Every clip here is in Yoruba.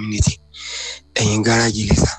community ẹ̀yìn gáràjì lẹ́sà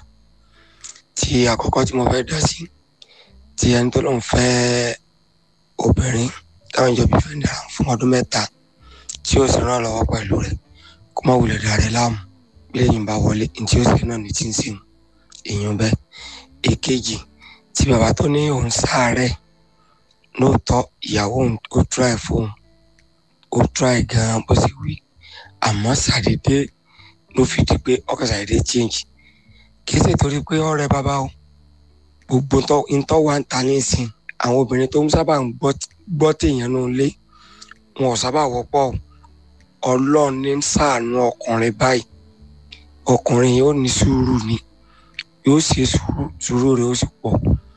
tí àkọ́kọ́ tí mo fẹ́ dá sí tí ẹni tó lóun fẹ́ obìnrin táwọn ìjọba ìfẹ́ dára fún ọdún mẹ́ta tí ó sì ràn lọ́wọ́ pẹ̀lú rẹ̀ kó má wulẹ̀ dàrẹ́ láàmú bí lẹ́yìn bá wọlé ní tí ó sì náà ní tí ń sìn èèyàn bẹ́ẹ̀ èkejì tí bàbá tó ní òun sáàárẹ̀ lóòótọ́ ìyàwó òun ó try fóun ó try gan-an bó sì wí àmọ́ ṣàdédé ló fi di pé ọkọ̀ ṣàdédé change kì í ṣe torí pé ọ̀rẹ́ bàbá o gbogbo ntọ́ wa ń ta nísìn àwọn obìnrin tó ń sábà ń gbọ́ téèyàn nù lé wọn ò sábà wọ́pọ̀ ọlọ́run ní ṣàánú ọkùnrin báyìí ọkùnrin yóò ní sùúrù ni yóò ṣe sùúrù sùúrù rẹ̀ ó sì pọ̀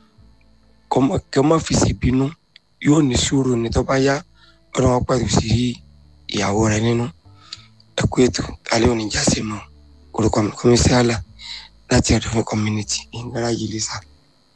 kí ọmọ fi ṣèbínú yóò ní sùúrù ní tó bá yá ọdún wọn pẹ̀lú sí ìyàwó rẹ̀ nínú ẹkú ètò alẹ́ òní jáse mọ́ orúkọ mi kọ́mísí àlà láti ọ̀dọ̀ fún community ìgbára yìí lè sá.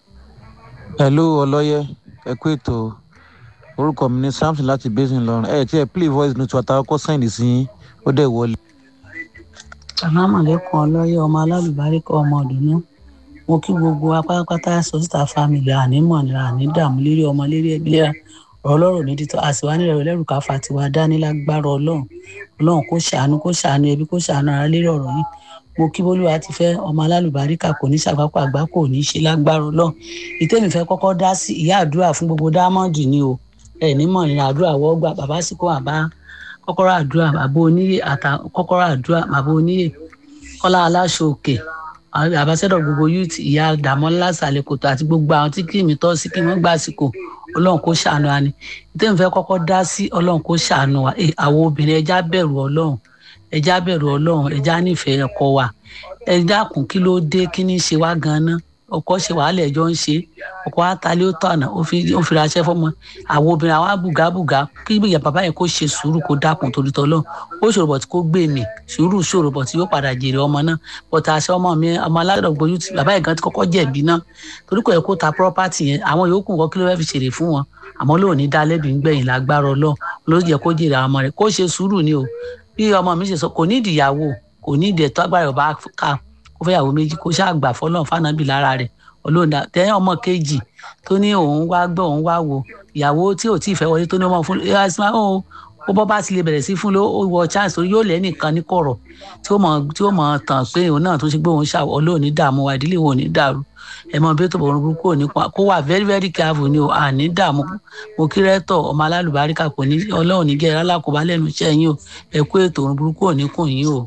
hello ọlọ́yẹ ẹkú ètò orúkọ mi ní samson láti basin lọrùn ẹ tí ẹ play voice note wa tàwọn kọ sẹ́yìn sí yín ó dẹ̀ wọlé. sàlámàlẹ́kùn ọlọ́yẹ ọmọ alálùbáríkọ ọmọ ọ̀dùnnú mo kí gbogbo apátápátá sọ́sítà family ànímọ̀ nira ànídààmú lérí ọmọ lérí ẹbí léra ọlọ́run ní títọ́ àsìwá nílẹ̀ rẹ̀ lẹ́rù káfà tiwa dání lágbára ọlọ́run ọlọ́run kó ṣàánú kó ṣàánú ẹbí kó ṣàánú ara lérí ọ̀rọ̀ yìí mo kí bólúwa ti fẹ́ ọmọ alálùbáríkà kò ní ṣàgbákò àgbá kò ní ṣe lágbára ọlọ́run ìtẹ́mi fẹ́ kọ́kọ́ dá sí ìyá àdúrà fún gbogbo dámọ́ọ̀dì ni o ẹ̀ nímọ̀ ní àdúrà wọ́gbà bàbá sì kó àbá kọ́kọ́rọ́ àdúrà bàbá oníyè àtà kọ́kọ́rọ́ àdúrà bàbá oníyè kọ́lá aláṣọ òkè àbáṣẹ́dọ̀ gbogbo youth ìyá dàmọ́lá sàlẹ̀kòtò àti gbogbo àwọn tí kìmí tọ́ sí kí wọ́n gbà síkò ọlọ́run kó ṣàánú wa ni ìtẹ́mi fẹ́ kọ́kọ́ dá sí ọlọ́run kó ṣàánú wa àwọn obìnrin ẹja bẹ̀rù ọlọ́run ẹja bẹ̀rù ọlọ́run ẹja nífẹ̀ẹ́ ọkọ wa ẹ dákun kí ló dé kí ní ṣe wá ganan ọkọ ṣe wàhálà ẹjọ ń ṣe ọkọ àtàlẹ ó tọ̀nà ó fi raṣẹ́ fọmọ àwọn obìnrin àwọn bùgàbùgà kí ìyá bàbá yẹn kó ṣe sùúrù kó dákun torí tọ́lọ́ ó ṣòro bọ̀ tí kò gbé mi sùúrù ṣòro bọ̀ tí yóò padà jèrè ọmọ náà bọ̀tà àṣẹ ọmọ mi ọmọ aládọ̀gbọ́yú tí bàbá yẹn gan ti kọ́kọ́ jẹ̀bi náà torí kò yẹ kó ta property yẹn àwọn yòókù kọ́ kí ló fẹ́ fi ṣèrè fún wọn àmọ́ lóò ní dá lẹ́bi ńgbẹ̀yìn lágbára ọlọ́ ló yẹ kó jèrè àwọn ọmọ rẹ̀ kó ṣe sùúrù ni o bí ọmọ mi ṣe sọ kò ní ìdìyàwó kò ní ìdẹ̀ tó agbára ọba ká kó fẹ́ yàwó méjì kó ṣáà gbà fọlọ́n fànàbì lára rẹ̀ olóńdà tẹ́yìn ọmọ kejì tó ní òun wá gbọ́ òun wá wò ìyàwó tí ò tí ì fẹ́ wọlé tó ní ọmọ fún ó ó bọ́ bá ti lè bẹ̀rẹ̀ sí fún ló ó wọ chance torí yóò lẹ́nìkan ní kọ̀rọ̀ tí ó mọ̀ tí ó mọ̀ tàn pé òun náà tó ṣe pé òun ṣà olóòní dààmú wa ìdílé wọn ò ní dàrú ẹ mọ bí ó tó bọ̀ ọ́n burúkú òní pa kó wà very very careful ni o àní dààmú mo kí rẹ́tọ̀ ọmọ alálùbáríkà kò ní ọlọ́run ní gẹ̀ẹ́rẹ́ alákòóbá lẹ́nu iṣẹ́ yín o ẹ kú ètò òun burúkú òní kùn yín o.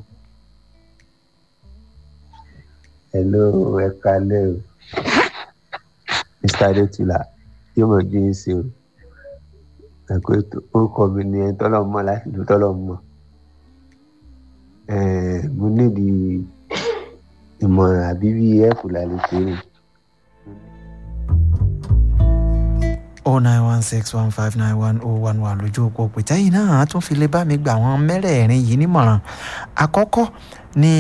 hello ẹ kalẹ́ o mr adetula yóò mọ̀ jí ń ṣe o ẹ̀kọ́ ètò orúkọ mi ni ẹni tọ́lọ̀ mọ̀ láti ìlú tọ́lọ̀ mọ̀ mo nídìí ìmọ̀ràn àbí bí ẹ̀fù lálẹ́ pé o. oh nine one six one five nine one oh one one lójú òpó pètè yìí náà tún fi lè bá mi gbà wọ́n mẹ́rẹ̀ẹ̀rin yìí nímọ̀ràn àkọ́kọ́ ní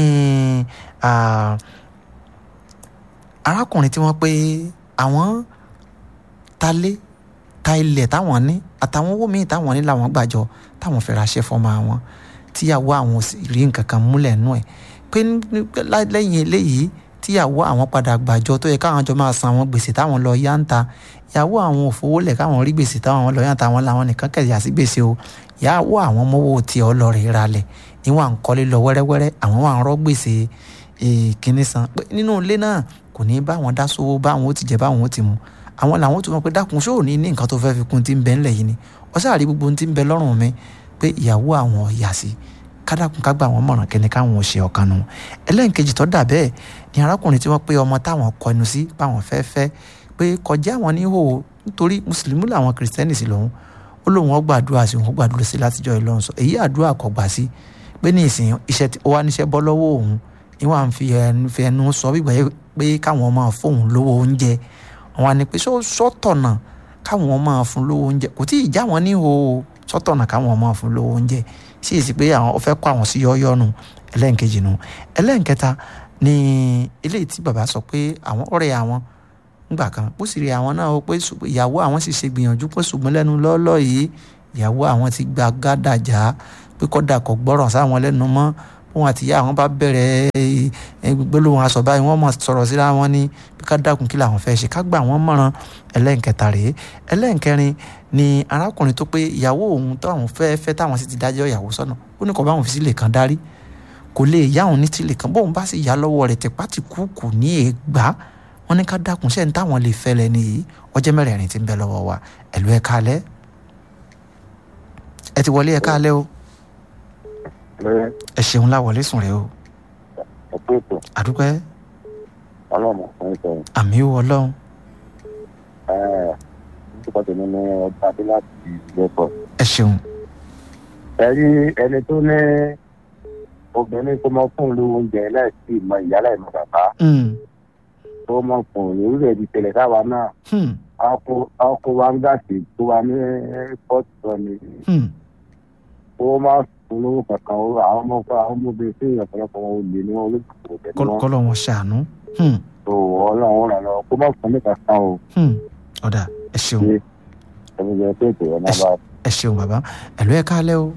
arákùnrin tí wọ́n pé àwọn talé ta ilẹ̀ táwọn ní àtàwọn owó míì táwọn ní làwọn gbàjọ táwọn fẹ́ raṣẹ́ fọ́mọ àwọn tíyàwó àwọn ò sì rí nǹkan kan múlẹ̀ nú ẹ̀ pé lẹ́yìn eléyìí tíyàwó àwọn padà gbàjọ tó yẹ káwọn jọ máa san àwọn gbèsè táwọn lọ yá ń ta ìyàwó àwọn ò fowó lẹ̀ káwọn rí gbèsè táwọn lọ yá ń ta àwọn làwọn nìkan kẹ̀yà sí gbèsè o ìyàwó àwọn mọ́wọ́ tiẹ̀ ọlọ́rẹ̀ ra lẹ̀ níwọ̀n à ń kọ́lé lọ wẹ́rẹ́wẹ́rẹ́ àwọn wà ń rọ́ gbèsè kínní san pé nínú ilé náà kò ní bá wọn dá sówó bá wọn ó ti jẹ bá wọn ó ti mu àwọn làwọn tó mọ pé dákun ṣó ní ní nǹkan tó fẹ́ fi kún tí ń bẹ ńlẹ̀ yìí ni ọ̀sẹ̀ àrí gbogbo tí ń bẹ lọ́rùn mi pé ìyàwó àwọn ọ̀yà sí kádàkùn ká gbà wọ́n mọ̀ràn kẹ́ni káwọn ò ṣe ọ̀kan nu ẹlẹ́nkejì tó dà bẹ́ẹ̀ ni arákùnrin tí wọ́n pé ọmọ táwọn kọnu sí báwọn fẹ́ fẹ́ pé kọjá àwọn ní hò nítorí mùsùlùmí làwọn kìrìsìtẹ́nì sí lòun ó lóun ó gbàdúrà sí òun ó gbàdúrà sí látijọ́ ìlọrin sọ èyí àdúrà kò gbà sí pé ní ìsìn iṣẹ́ ó wá níṣẹ́ bọ́ lọ́wọ́ òun ni wọ́n à ń fi ẹnu sọ wípé pé káwọn máa fóun lówó oúnjẹ àwọn àni pé sọ́tọ̀nà káwọn máa fún lówó oúnjẹ kò tí ì já wọn ní o sọ́tọ̀nà káwọn máa fún lówó oúnjẹ sí èsì pé àwọn fẹ́ kó àwọn sí yọ́ọ́yọ́ nu ẹlẹ́nkejì nu ẹlẹ́nkẹta ni eléyìí tí bàbá sọ pé àwọn ọ̀rẹ́ àwọn ńgbà kan bó sì rí àwọn náà pé ìyàwó àwọn sì ṣe gbìyànjú pé ṣùgbọ́n lẹ́nu lọ́ọ́lọ́ yìí ìyàwó àwọn ti gba gádàjà pé kọ́dà kò gbọ́ràn sáwọn lẹ́nu mọ́ òun àti ìyá àwọn bá bẹ̀rẹ̀ gbólóhùn aṣọ báyìí wọ́n mọ̀ sọ̀rọ̀ síra wọn ní bí ká dákun kí làwọn fẹ́ ṣe ká gbà wọ́n mọ̀ràn ẹlẹ́nkẹta rèé ẹlẹ́nkẹrin ni arákùnrin tó pé ìyàwó òun táwọn fẹ́ fẹ́ táwọn sì ti dájọ́ ìyàwó sọ́nà ó ní kò bá òun fi sílẹ̀ kan darí kò lè yá òun ní tìlẹ̀ kan bóun bá sì yá lọ́wọ́ rẹ̀ tìpá ti kú kù ní ègbá wọn ní ká dákun sẹ́ni táwọn lè fẹ́ lẹ́ni yìí ọjọ́ mẹ́rẹ̀ẹ̀rin ti ń bẹ lọ́wọ́ wa ẹ̀lú ẹ̀ kalẹ́ ẹ ti wọlé ẹ̀ kalẹ́ o ẹ ṣeun láwọlé sùn rẹ o ẹ̀kú ètò àdúpẹ́ ọlọ́mọ fún ìtọ́ àmì ó ọlọ́run ẹ̀ nípa tèmi ní ọdún adé láti ìgbẹ́pọ̀. ẹ ṣeun ẹ rí ẹni tó ní obìnrin tó mọ fún lu oúnjẹ láìsí ìmọ̀ ìyá láìmọ̀ bàbá Mm, tó mọ fún ìrúlẹ̀ èdè tẹ̀lẹ̀ káwa náà hmm, ọkọ̀ wa ń gàsì tó wa ní pọ́ọ̀tù sọ ni hmm, ó máa fún lówó kankan ó àwọn ọmọ àwọn ọmọbìnrin sí ọ̀pọ̀lọpọ̀ wọn ò lè ní wọn olóògbé tẹ̀lé kọ́- wọn kọ́lọ́ wọn ṣàánú Hmm, tó ọlọ́run ràn lọ kó má fún ní kankan o hmm, ọ̀dà ẹ ṣeun ṣe ẹni jẹ pé ètò ẹ̀ náà bá ẹ ṣeun bàbá ẹ̀lú ẹ̀ kalẹ́ o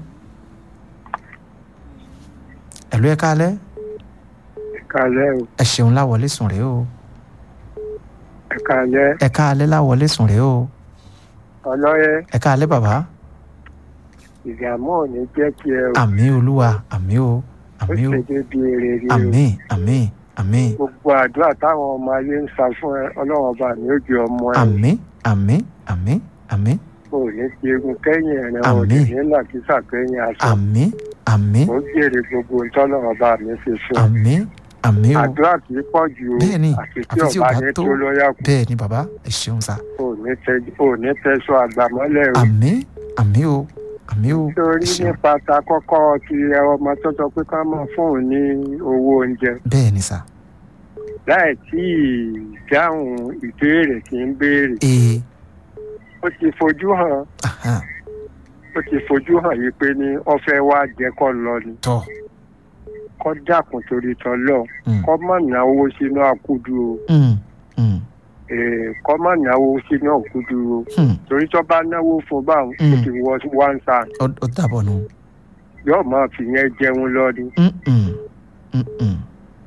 ẹ̀lú ẹ̀ kalẹ́ kalẹ o ẹ ṣeun láwọlé sùn rẹ o ẹ kalẹ ẹ kalẹ́ láwọlé sùn rẹ o ọlọyẹ ẹ kalẹ́ bàbá ìdààmú ò ní jẹ kí ẹ o àmì olúwa àmì o ó àmì o ṣe débi èrè rí o àmì àmì àmì gbogbo àdúrà táwọn ọmọ ayé ń sa fún ẹ ọlọ́run ọba mi ó ju ọmọ ẹ àmì àmì àmì àmì o ò ní fi egun kẹ́yìn ẹ̀rẹ̀ o ò Àmín. ní làkísà kẹ́yìn aṣọ àmì àmì ó jèrè gbogbo ntọ́lọ́run ọba mi fi fún ẹ àmì àmì o àdúrà kì í pọ̀ jù o Bẹ́ẹ̀ni, àti tí àfi tí ò ọba bá ní tó. tó lọ́yà kù bẹ́ẹ̀ ni bàbá ẹ ṣeun sa o ò ní tẹ- o ò ní tẹ̀sọ àgbàmọ́lẹ̀ o àmì àmì o àmì o ẹ torí ṣeun nípa ta kọ́kọ́ ti ẹ ọmọ tó sọ pé ká mọ̀ fún òun ní owó oúnjẹ bẹ́ẹ̀ ni sa láì tí ì dáhùn ìbéèrè tí ń béèrè ee ó ti fojú hàn ahan, ó ti fojú hàn yìí pé ní ọfẹ wa jẹ kọ lọ ni tọ́ kọ dákun torí tọlọ Mm. kọ má náwó sínú àkúdù o Mm, mm, Eh, kọ má náwó sínú àkúdù o mm. torí tó bá náwó fún báwọn ó Mm. ti wọ one sand ó ó dàbọ̀ nù yóò máa fi yẹn jẹun lọ ní Mm, mm, mm, mm,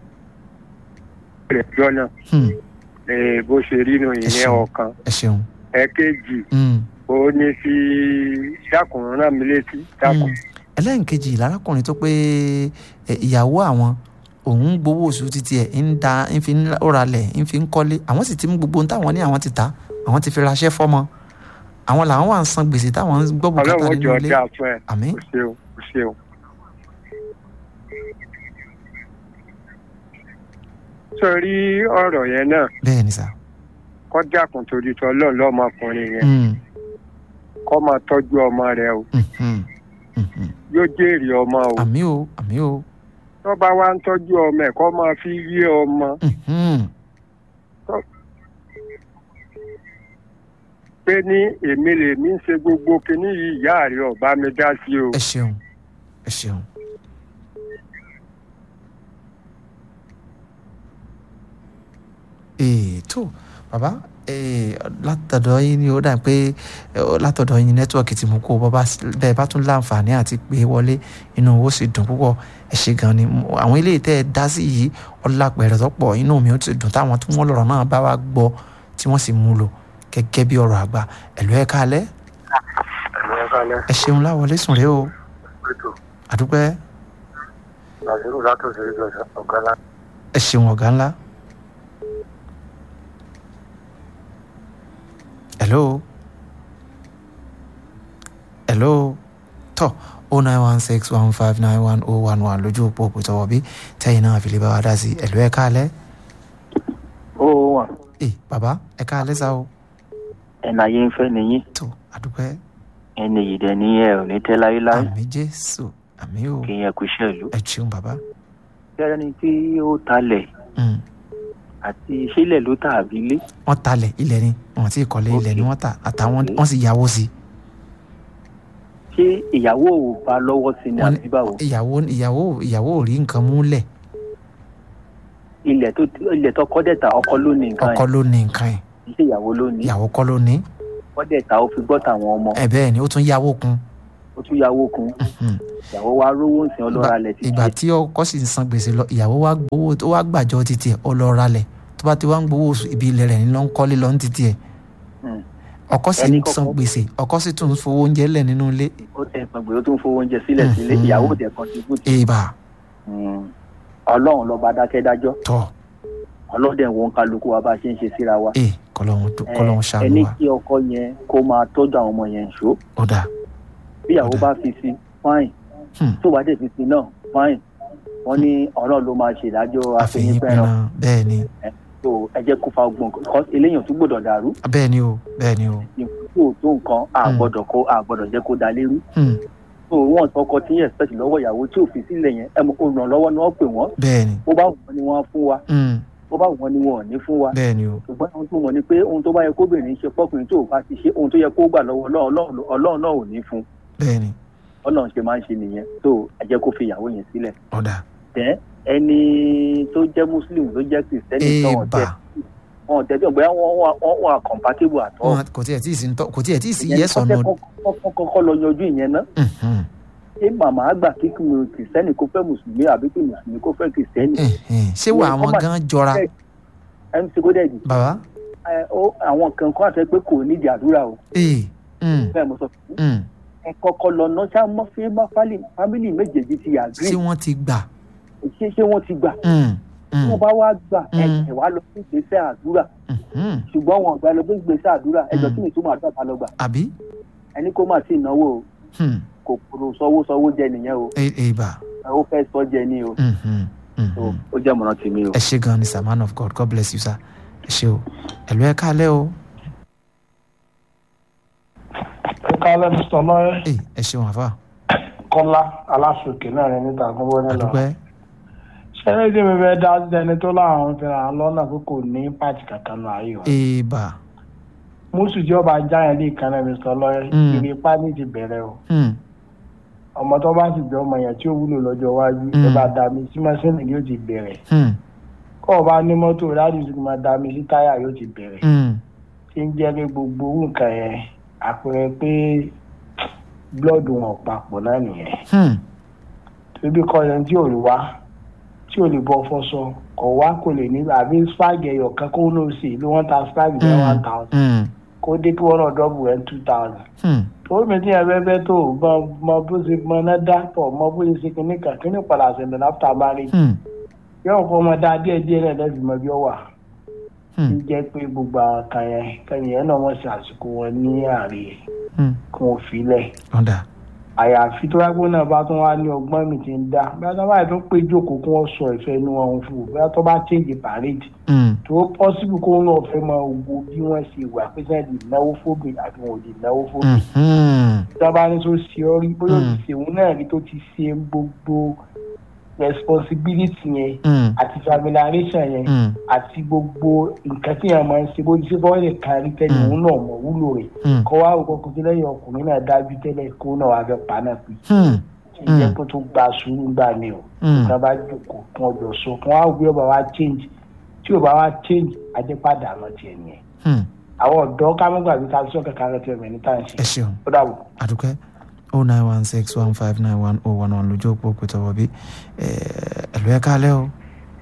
rẹ jọnà mm. Eh, bó ṣe rí nu ìyẹn ṣeun. ọ̀kan ẹ ṣeun ẹ̀kejì Mm, ó ní fi dákun rán mi létí dákun mm. ẹlẹ́nkejì lárákùnrin tó pé ẹ, ìyàwó àwọn òun gbowó oṣù títí ẹ̀ ń da ń fi ń ralẹ̀ ń fi ń kọ́lé àwọn sì ti mú gbogbo ohun táwọn ní àwọn ti ta àwọn ti fi raṣẹ́ fọ́mọ àwọn làwọn wà ń san gbèsè táwọn ń gbọ́ bùkátà ọlọ́run nínú jọ ilé dáa fún ẹ àmín o ṣeun o ṣeun. sórí ọ̀rọ̀ yẹn náà bẹ́ẹ̀ ni sà kọ́ dákun torí tọ́ lọ́ọ̀ lọ́mọkùnrin yẹn Mm, kọ́ máa tọ́jú ọmọ rẹ o mhm, mhm. yóò jèrè ọmọ o àmì o àmì o tó bá wá ń tọ́jú ọmọ ẹ̀ kọ́ máa fi yé ọmọ mhm. pé ní èmi lèmi ń ṣe gbogbo kinní yìí ìyá rẹ ọba mi dá sí o ẹ ṣeun ẹ ṣeun. ee tó bàbá ee látọ̀dọ̀ yín ni ó dà pé eh, látọ̀dọ̀ yín nẹ́tíwọ̀kì tí mo kó bọ́bá bẹ́ẹ̀ bá tún láǹfààní àti pé wọlé inú owó sì dùn púpọ̀ ẹ ṣe gan ni Mo- àwọn ilé tẹ́ ẹ dá sí yìí ọlápẹ̀rẹ̀ tọ́pọ̀ inú mi ó ti dùn táwọn tí wọ́n lọ̀rọ̀ náà bá wa gbọ́ tí wọ́n sì mú lò gẹ́gẹ́ bí ọ̀rọ̀ àgbà ẹ̀lú ẹ̀ kalẹ́ ẹ̀rọ ẹ̀kálẹ̀ ẹ ṣeun láwọlé sùn rèé o pẹ̀tù àdúpẹ́ nàìjíríà látòsí ìjọsìn ọ̀gá lá ẹ ṣeun ọ̀gá ńlá. hello hello tọ o nine one six one five nine one oh one one lójú òpó òpótọ́wọ́ bí tẹ́yìn náà fi lè bá wa dá sí ẹ̀lú ẹ̀ káalẹ́ ó wà ẹ bàbá ẹ̀ káalẹ́ sá o ẹnà ayé ń fẹ́ nìyí tó àdúpẹ́ ẹni yìí dẹ̀ ní ẹ ò ní tẹ́ láyéláyé àmì jésù àmì o kí yẹn kú iṣẹ́ ìlú. ẹ ṣeun bàbá kẹ́rẹ́ ni tí ó talẹ̀ Mm, àti sílẹ̀ ló tà àbí ilé wọ́n talẹ̀ ilẹ̀ ni wọ́n ti kọ́lé ilẹ̀ ni Ok. wọ́n ta àtàwọn Ok. wọ́n sì yáwó sí i. ṣé ìyàwó ò bá lọ́wọ́ sí ni Wọ́n ní- àbí báwo ìyàwó ìyàwó ìyàwó ò rí nǹkan múlẹ̀ ilẹ̀ tó ilẹ̀ tó kọ́ dẹ̀ta ọkọ ló ní nǹkan ọkọ ẹ̀ ló ní nǹkan ẹ̀ kì í ṣe ìyàwó ló ní ìyàwó kọ́ ló ní kọ́ dẹ̀ta ó fi gbọ́ tàwọn ọmọ ẹ bẹ́ẹ̀ ni ó tún yáwó kun ó ó tún yàwó kun Mhm. ìyàwó wa rówó ń sìn ọlọ́ra lẹ̀ títí ìgbà tí ọkọ sì ń san gbèsè lọ ìyàwó wa gbowó tó wá gbàjọ títí ẹ ọlọ́ra lẹ̀ tó bá ti wá ń gbowó oṣù ibi ilẹ̀ rẹ̀ ní ló ń kọ́lé lọ ní títí ẹ̀ Mm. ọkọ sì Ẹni ń kọ́kọ́- san gbèsè ọkọ sì tún ń fowó oúnjẹ lẹ̀ nínú ilé ó tẹ̀ pẹ̀ pé ó tún fowó oúnjẹ sílẹ̀ sílé Mhm. ìyàwó tẹ̀ contribute èèbà Mm. ọlọ́run lọ́ba dákẹ́dájọ́ tọ̀ ọlọ́dẹ̀ wo ń kálukú wa bá a ṣe ń ṣe síra wa ee kọlọ́hún tó- kọlọ́hún ẹ ṣàánú ní wa kí ọkọ yẹn kó máa tọ́jú àwọn ọmọ yẹn ṣó ó dà bí ìyàwó Ọ̀dà. bá fi sí fine Hmm. tó bá dẹ̀ fi sí náà fine wọ́n ní ọ̀rọ̀ ló máa ṣèdájọ́ àfẹ̀yìn àfẹ̀yìnpẹ̀ràn pẹ̀ràn bẹ́ẹ̀ ni tó ẹ jẹ́ kó fa ọgbọ̀n kan eléyàn tún gbọ́dọ̀ dàrú bẹ́ẹ̀ ni o bẹ́ẹ̀ ni o tó tó nǹkan Hmm. àgbọ́dọ̀ kó àgbọ́dọ̀ jẹ́ kó da lérú Hmm. tó wọ́n sọkọ tí yẹn expect lọ́wọ́ ìyàwó tí ò fi sílẹ̀ yẹn ẹ mọ̀ olùrànlọ́wọ́ ni wọ́n pè wọ́n bẹ́ẹ̀ ni bó bá wọ́n ni wọ́n á fún wa Hmm. bó bá wọ́n ni wọ́n ò ní fún wa bẹ́ẹ̀ ni o ṣùgbọ́n ohun tó mọ̀ ni pé ohun tó bá yẹ kóbìnrin ṣe fọkùnrin tó bá ti ṣe ohun tó yẹ kó gbà lọ́wọ́ Ọlọ́run Ọlọ́run- ọlọ́run náà ò ní fún bẹ́ẹ̀ ni ọlọ́run ṣe máa ń ṣe nìyẹn tó ẹ jẹ́ kó fi ìyàwó yẹn sílẹ̀ ó dà tẹ́ ẹni tó jẹ́ muslim tó jẹ́ kristẹni tó wọ́n èèbà tẹ́ wọ́n tẹ́ bí ọ̀gbẹ́ wọn wà wọ́n wà compatible àtọ́ wọn kò tiẹ̀ tí ì sí ń tọ́ kò tiẹ̀ tí ì sí yes or no kọ́kọ́ lọ yanjú ìyẹn ná Mhm. ṣé màmá àgbà kí kristẹni kó fẹ́ mùsùlùmí àbí kí mùsùlùmí kó fẹ́ kristẹni Mhm. ṣé wà àwọn gan jọra mc kódẹ́ẹ̀dì bàbá ẹ, ó- àwọn kan kọ́ àti pé kò nídìí àdúrà o ee Mm. bẹ́ẹ̀ mo sọ fún yín. Mm. ẹ kọ́kọ́ lọ ná ṣá mọ́ fí má fámìlì méjèèjì ti agree ṣé wọ́n ti gbà ṣé ṣé wọ́n ti gbà Mm. tí Mm. wọ́n bá wá gbà Mm. ẹ̀jẹ̀ wá lọ sí ìgbésẹ̀ àdúrà Mhm. ṣùgbọ́n wọn gbà lọ sí ìgbésẹ̀ àdúrà ẹjọ́ Mm. kí ni ìtumọ̀ àdúrà ta lọ gbà àbí ẹni kó má sí ìnáwó o Hmm. kòkòrò sọwọ́ sọwọ́ jẹ nìyẹn o Ee- èèbà ẹ ó fẹ́ sọ jẹ ní o Mhm. So, Mhm. ó jẹ́ mọ̀ràn tèmi o. ẹ ṣé gan ni sir man of god god bless you sir ẹ ṣé o ẹ̀lú ẹ̀ kálẹ̀ o kálẹ̀ mr lọ́yẹ́ Ee, ẹ ṣeun àfà kọ́lá aláṣọkè náà rẹ níta gbọ́wọ́ nílọ. àdúpẹ́ ṣẹlẹ̀ tí mi fẹ́ dá sí ẹni tó láwọn fi ràn án lọ́nà pé kò ní pàtì kankan nù ayé wa. èèbà mùsùlùmí tí ọba jáyẹn lè kan náà mr lọ́yẹ́ Mm. ìrè pàdé ti bẹ̀rẹ̀ o. Hmm. ọmọ tó bá sì jẹ́ ọmọ yẹn tí ó wúlò lọ́jọ́ iwájú Mm. ẹ bá dá mi sí mọ́sínì yóò ti bẹ̀rẹ̀. Hmm. kọ́ ọ bá ní mọ́tò láti sùn máa dá mi sí táyà yóò ti bẹ̀rẹ̀. Hmm. tí ń jẹ́ pé gbogbo owó nǹkan yẹn àpẹẹrẹ pé blọọdù wọn papọ̀ náà nìyẹn. Hmm. torí kọ́ ẹni tí ò lè wá tí ò lè bọ́ fọ́sọ kò wá kò lè ní àbí spag ẹyọ kan kó ló sì ló wọ́n ta spag ní Hmm. one thousand Hmm. kó dé kí wọ́n náà dọ́bù rẹ̀ two thousand. Hmm. torí mi tí yẹn fẹ́ fẹ́ tó mọ mọ bó ṣe mọ náà dá pọ̀ mọ bó ṣe ṣe kíní kan kíní padà ṣẹlẹ̀ láfta marriage Hmm. yóò kọ́ ọmọ dá díẹ̀ díẹ̀ rẹ̀ lẹ́sìn mọ bí ó wà. Hmm. ń jẹ́ pé gbogbo àwọn kan yẹn kẹ́yìn yẹn náà wọ́n ṣe àsìkò wọn ní àárẹ̀ Hmm. kí wọ́n fi lẹ̀ ọ̀dà àyàfi tó wáá gbóná bá tún wá ní ọgbọ́n mi ti ń dá bí wọ́n bá tún pé jókòó kí wọ́n sọ ìfẹ́ inú wọn fún un bí wọ́n tó bá change parade Hmm. tó pọ́sibú kó náà fẹ́ máa wo bí wọ́n ṣe wà pé sẹ́yìn lè náwó fóbìn àti wọn ò lè náwó fóbìn. Hmm. tí wọ́n bá ní tó ṣe ọ́ rí bóyá ó ti Mm. ṣèwọ́n náà rí tó ti ṣe gbogbo responsibility yẹn Hmm. àti familiarization yẹn Hmm. àti gbogbo nǹkan tí yẹn máa ń ṣe bó ti ṣe bọ́ lè kárí tẹ́lẹ̀ Mm. òun náà mọ̀ wúlò rẹ̀ Hmm. kọ́ wá òkò kò tí lẹ́yìn ọkùnrin náà dájú tẹ́lẹ̀ kó náà wá fẹ́ pa náà pé Hmm. ìjẹ́ Mm. kó tó gba sùúrù gbà mí o Hmm. tí wọ́n bá jókòó kí wọ́n jọ sọ kí wọ́n á gbé ọba wa change tí ò bá wa change adépadà lọ tiẹ̀ nìyẹn Hmm. àwọn ọ̀dọ́ ká mọ́ gbàgbé ká sọ kankan rẹ̀ tiẹ̀ mẹ́ni tá à ń ẹ ṣe ṣeun ó dàbọ̀. àdúpẹ́ o nine one six one five nine one oh one one lójú òpó pẹ̀tọ́ wọ̀bí ẹ̀lú ẹ̀ kálẹ̀ o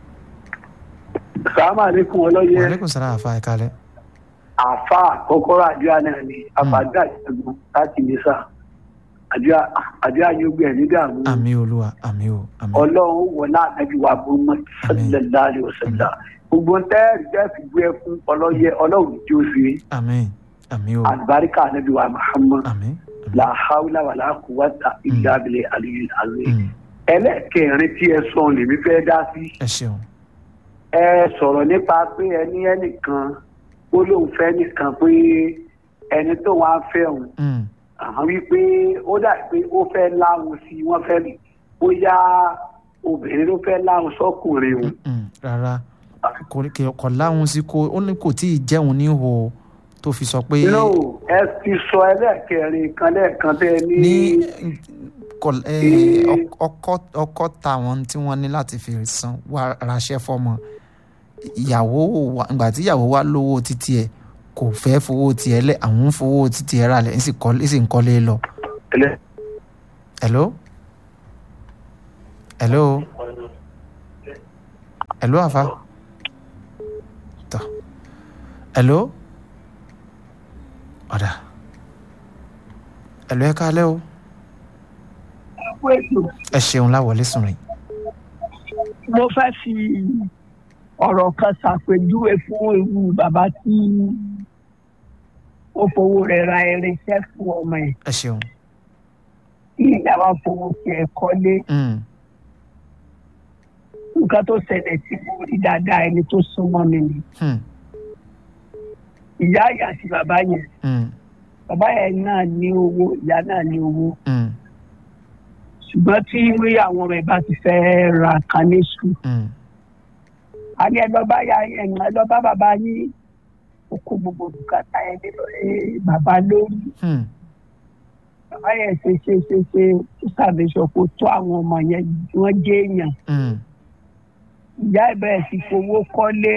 sàmà lẹkùn ọlọyẹ wàlẹ́kùn sára àfa ẹ̀ kálẹ̀ àfa kọkọrọ àdúrà náà ni àfàdúrà ìṣẹ́gun láti lè sà àdúrà àdúrà yóò gbé ẹ ní dààmú àmì olúwa àmì o àmì ọlọ́run wọlé ànábì wa bọ́mọ sọlẹ́lá rẹ ọ̀sẹ̀lá gbogbo ntẹ́ẹ̀rì tẹ́ẹ̀fì gbé ẹ fún ọlọ́yẹ ọlọ́run tí ó ṣe àmì àmì o àlùbáríkà ànábì wa muhammad àmì làhàwùlà wà láàkúwàtà ìlà abilẹ̀ àlùyé àlùyé Hmm. ẹlẹ́ẹ̀kẹrin tí ẹ sọ lèmi fẹ́ dá sí ẹ ṣeun ẹ sọ̀rọ̀ nípa pé ẹni ẹnìkan ó lóun fẹ́ nìkan pé ẹni tó wá fẹ́ òun Hmm. àwọn wípé ó dà pé ó fẹ́ láwọn sí i wọ́n fẹ́ rí bóyá obìnrin ló fẹ́ láwọn sọ́kùnrin òun. Hmm. rárá kò ní- kò- kò láwọn sí kó ó ní kò tí ì jẹun ní ihò tó fi sọ pé no ẹ ti sọ ẹlẹ́ẹ̀kẹrin kan lẹ́ẹ̀kan tẹ́ ẹ ní. ní kò- eh, ọk- ọkọ ọkọ táwọn tí wọ́n ní láti fi san wá raṣẹ́ fọ́mọ ìyàwó wa ìgbà tí ìyàwó wa lówó títí ẹ̀ kò fẹ́ fowó tiẹ̀ lẹ̀ àwọn ń fowó títí ẹ̀ rà lẹ̀ ń sì kọ́- ń sì ń kọ́lé lọ. ẹlẹ́ hello hello hello àfa tọ hello ọ̀dà hello ẹ káalẹ́ o ẹ ṣeun láwọlé sùn rìn mo fẹ́ fi ọ̀rọ̀ kan ṣàpèjúwe fún irú bàbá tí ó fowó rẹ̀ ra irinṣẹ́ fún ọmọ ẹ̀ ẹ ṣeun tí ìyàwó fowó tiẹ̀ kọ́lé Mm, nǹkan tó ṣẹlẹ̀ tí mo rí dáadáa ẹni tó súnmọ́ mi ni hmm, ìyá ìyá àti bàbá yẹn mm, bàbá yẹn náà ní owó ìyá náà ní owó mm, ṣùgbọ́n tí wí àwọn ọmọ ẹ̀ bá ti fẹ́ ra kan ní sùn mm, a ní ẹ lọ bá ya ẹ̀yìn ẹ lọ bá bàbá yín ó kó gbogbo bùkátà ẹ lé lórí bàbá lórí hmm, bàbá yẹn ṣe ṣe ṣe ṣe ó ṣàbẹ̀sọ kó tó àwọn ọmọ yẹn wọ́n jẹ́ èèyàn mm, ìyá ẹ̀ bẹ̀rẹ̀ sí fowó kọ́lé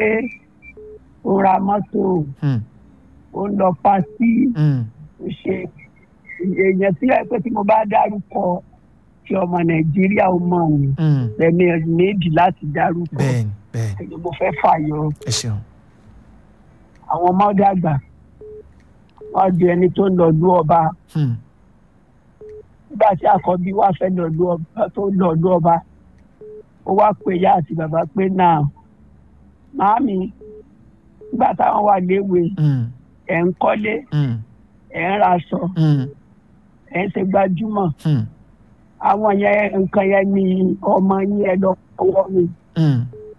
ó ra mọ́tò hmm, ó ń lọ pàṣí mm, ó ṣe èèyàn tí ẹ pé tí mo bá dárúkọ tí ọmọ nàìjíríà ó mọ̀ ọ́n mm. lẹ́mí méjì láti dárúkọ bẹ́ẹ̀ni bẹ́ẹ̀ni ẹni mo fẹ́ fàyọ ẹ ṣeun àwọn ọmọ dàgbà wọ́n di ẹni tó ń lọ lú ọba hmm, nígbà tí àkọ́bí wá fẹ́ lọ lú ọba tó ń lọ lú ọba ó wá pè ya àti bàbá pé náà màámi nígbà táwọn wà léwe mm, ẹ̀ ń kọ́lé mm, ẹ̀ ń raṣọ mm, ẹ̀ ń ṣe gbajúmọ̀ hmm, àwọn yẹn nǹkan yẹn ni ọmọ yín ẹ lọ fọwọ́ mi mm,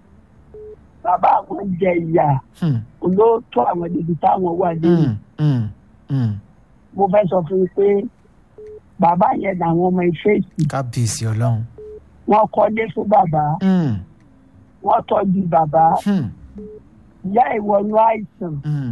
bàbá àwọn jẹ ìyà hmm, olóòótọ́ àwọn débi táwọn wà lẹ́yìn mm, mm, mm. mo fẹ́ sọ fún yín pé bàbá yẹn làwọn ọmọ ìfẹ́sì kábíyèsí ọlọ́run wọ́n kọ́lé fún bàbá Mm, wọ́n tọ́jú bàbá hmm, ìyá ìwọ̀nú àìsàn mm,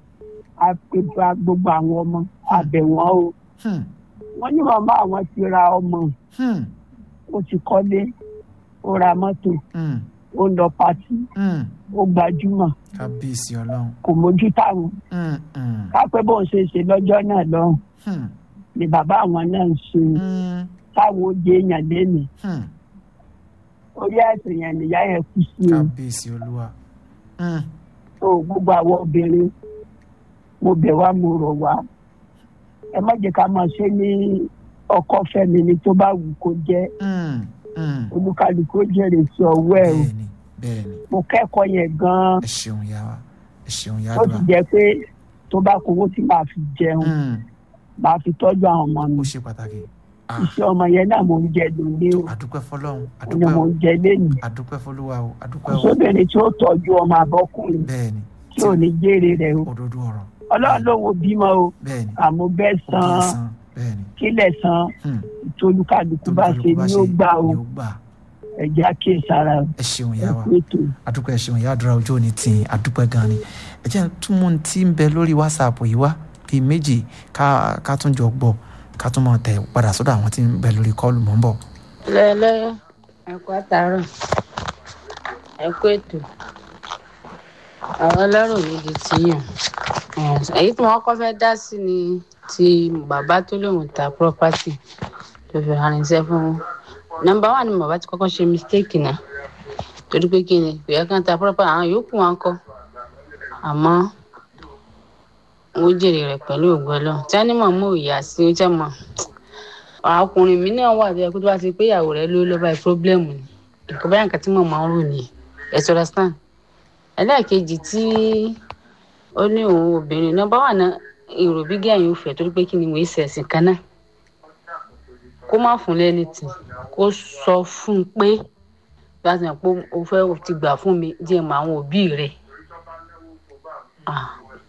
àpèbà gbogbo àwọn ọmọ àbẹ̀wọ̀n o hmm, wọ́n ní màmá àwọn ti ra ọmọ hmm, ó ti kọ́lé ó ra mọ́tò hmm, ó lọ pàtí hmm. ó gbajúmọ̀ kábíyèsí ọlọ́run kò mójú táwọn Mm, mm, kápẹ́ bóun ṣe ṣe lọ́jọ́ náà lọ́hùn hmm, ni bàbá àwọn náà ń ṣe mm, táwọn ó jẹ èèyàn lénìí hmm. orí àìsàn yẹn nìyá yẹn kú sí o kábíyèsí olúwa Mm, tó gbogbo àwọn obìnrin mo bẹ̀ wá mo rọ̀ wá ẹ má jẹ́ ká máa ṣe ní ọkọ fẹ́mi ni tó bá wù kó jẹ́ mm, mm. olúkálùkù ó jèrè sí ọwọ́ ẹ̀ o bẹ́ẹ̀ni bẹ́ẹ̀ni mo kẹ́kọ̀ọ́ yẹn gan-an ẹ ṣeun yá wa ẹ ṣeun yá ó ti àdúrà jẹ́ pé tó bá kówó tí màá fi jẹun Mm, màá fi tọ́jú àwọn ọmọ mi ó ṣe pàtàkì Ah, iṣẹ́ ọmọ yẹn náà mo ń jẹ lóde o àdúpẹ́ fọlọ́run ni àdúpẹ́ mo o ń jẹ lẹ́nu àdúpẹ́ fọlúwa o àdúpẹ́ o kòsóbìnrin tí ó tọ́jú ọmọ àbọ́kùnrin bẹ́ẹ̀ni tí ò ní jèrè rẹ̀ o òdodo ọ̀rọ̀ ọlọ́run ló wo bímọ o bẹ́ẹ̀ni àmọ́ bẹ́ẹ̀ ó kì í san san bẹ́ẹ̀ni kílẹ̀ san Hmm, ìtolúkálukú bá ṣe tolúkálùkù bá ni ṣe ó gbà o ni ó gbà ẹ̀já kí sára ẹ ṣeun yá wa ẹ̀kú ètò. àdúpẹ́ ẹ ṣeun yá àdúrà ojú òní tì í àdúpẹ́ gan ni ẹ jẹ́ tún mú un tí ń bẹ lórí whatsapp yìí wá bíi méjì ká ká tún jọ gbọ́ ká tún mọ̀ tẹ̀ padà sọ́dọ̀ àwọn tí ń bẹ lórí kọ́ọ̀lù mọ́ ń bọ̀. lẹ́lẹ́ ẹ̀kọ́ àtàrọ̀ ẹ̀kọ́ ètò àwọn ọlọ́rọ̀ méjì tí yàn èyí tí wọ́n kọ́ fẹ́ dá sí ni ti bàbá tó lóun ta property tó fi ránṣẹ́ fún nọ́mbà wà ní bàbá tí kọ́kọ́ ṣe mistake náà torí pé kí ni kò yẹ kán ta property àwọn yòókù wọn kọ́ àmọ́ wọ́n jèrè rẹ̀ pẹ̀lú ògbọ́n lọ tí wọ́n ní mọ̀ mọ́ ìyá sí ó jẹ́ mọ́ ọkùnrin mi náà wà bẹ́ẹ̀ kó tó bá ti pé ìyàwó rẹ̀ ló lọ́ba ẹ̀ pírọ́blẹ́mù ni nǹkan báyà nǹkan tí mo máa ń rò nìyẹn ẹ̀ sọ̀rọ̀ stan ẹlẹ́ẹ̀kejì tí ó ní òun obìnrin náà bá wà ná èrò bí gẹ̀yìn ò fẹ́ torí pé kí ni mo ṣe ẹ̀sìn kan náà kó má fún lẹ́ni tì kó sọ fún un pé láti mọ̀ pé o fẹ́ ti gbà fún mi jẹ́ mọ àwọn òbí rẹ̀ Ah.